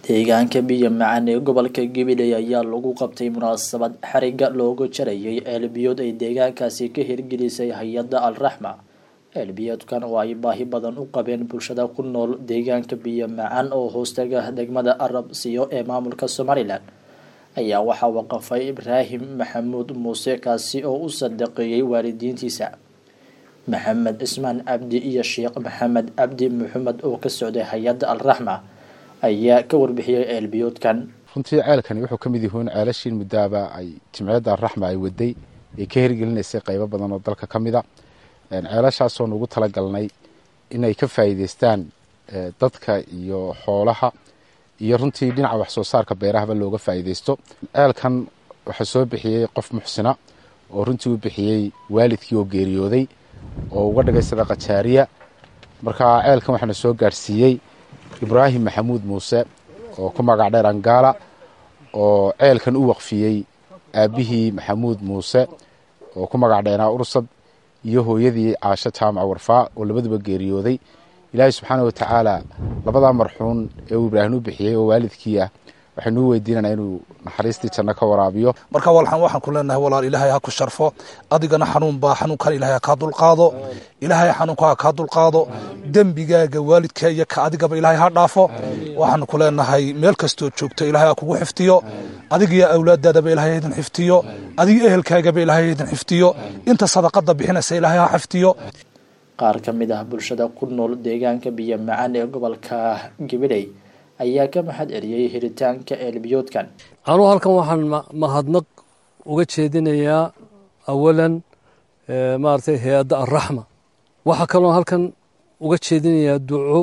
deegaanka biyo macaan ee gobolka gabiley ayaa lagu qabtay munaasabad xariga looga jarayay ceelbiyood ay deegaankaasi ka hirgelisay hay-adda alraxma ceelbiyoodkan oo ay baahi badan u qabeen bulshada ku nool deegaanka biyo macaan oo hoostaga degmada arab siyo ee maamulka somalilan ayaa waxaa waqafay ibraahim maxamuud muuse kaasi oo u sadaqeeyey waalidiintiisa maxamed cismaan cabdi iyo sheekh maxamed cabdi maxamed oo ka socday hay-adda alraxma ayaa ka warbixiyey ceelbiyoodkan runtii ceelkani wuxuu ka mid yahuun ceelashiin muddaaba ay jimciyadda alraxma ay waday ay ka hirgelinaysay qaybo badan oo dalka ka mida ceelashaasoo nugu talagalnay inay ka faa'iideystaan dadka iyo xoolaha iyo runtii dhinaca wax soo saarka beerahaba looga faa'iideysto ceelkan waxaa soo bixiyey qof muxsina oo runtii u bixiyey waalidkii oo geeriyooday oo uga dhigay sadaqa jaariya marka ceelkan waxaana soo gaadhsiiyey ibraahim maxamuud muuse oo ku magac dheer angaala oo ceelkan u waqfiyey aabbihii maxamuud muuse oo ku magac dheeraa ursad iyo hooyadii caasho jaamaca warfaa oo labaduba geeriyooday ilaahay subxaana watacaala labadaa marxuun ee uu ibraahim u bixiyey oo waalidkii ah waxaynu u weydiinanaa inuu naxariistii janno ka waraabiyo marka walxan waxaan ku leenahay walaal ilaahay ha ku sharfo adigana xanuun baa xanuunkan ilaahay ha kaa dulqaado ilaahay xanuunka ha kaa dulqaado dembigaaga waalidka iyo ka adigaba ilaahay ha dhaafo waxaan ku leenahay meel kastoo joogto ilaahay ha kugu xiftiyo adigiyo awlaadaadaba ilaahay ha idin xiftiyo adiga ehelkaagaba ilaahay ha idin xiftiyo inta sadaqada bixinaysa ilaahay ha xiftiyo qaar ka mid ah bulshada ku nool deegaanka biyo macaan ee gobolka gabiley ayaa ka mahad celiyey helitaanka ceelbiyoodkan anuu halkan waxaan mahadnaq uga jeedinayaa awalan maaragtay hay-adda alraxma waxaa kaloo halkan uga jeedinayaa duco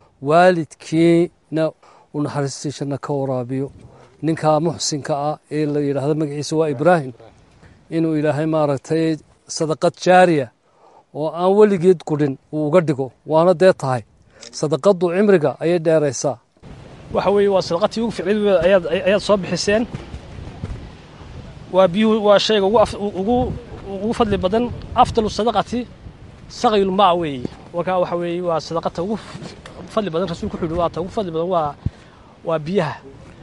waalidkiina u naxariistii janno ka waraabiyo ninkaa muxsinka ah ee la yidhaahdo magaciisa waa ibraahim inuu ilaahay maaragtay sadaqad jaariya oo aan weligeed gudhin uu uga dhigo waana dee tahay sadaqadu cimriga ayay dheeraysaa waxa weeye waa sadaqatii ugu ficneed ayaad ayaad soo bixiseen waa biyuhu waa shayga ugu ugu ugu fadli badan afdalu sadaqati saqyul maa weeye marka waxa weeye waa sadaqata ugu fadli badan rasuulku wuxuu waa ta ugu fadli badan waa waa biyaha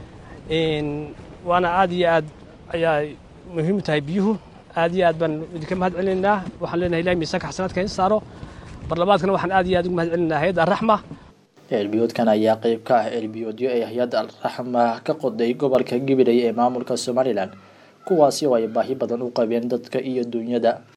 waana aad iyo aad ayaa muhiim u tahay biyuhu aad iyo aad baan idinka mahad celinaynaa waxaan leenahay ilahi miisaanka xasanaadka in saaro barlamaadkana waxaan aad iyo aad ugu mahad celinaynaa hay-adda alraxma ceelbiyoodkan ayaa qeyb ka ah ceelbiyoodyo ay hay-adda alraxma ka qoday gobolka gabiley ee maamulka somalilan kuwaasi oo ay baahi badan u qabeen dadka iyo dunyada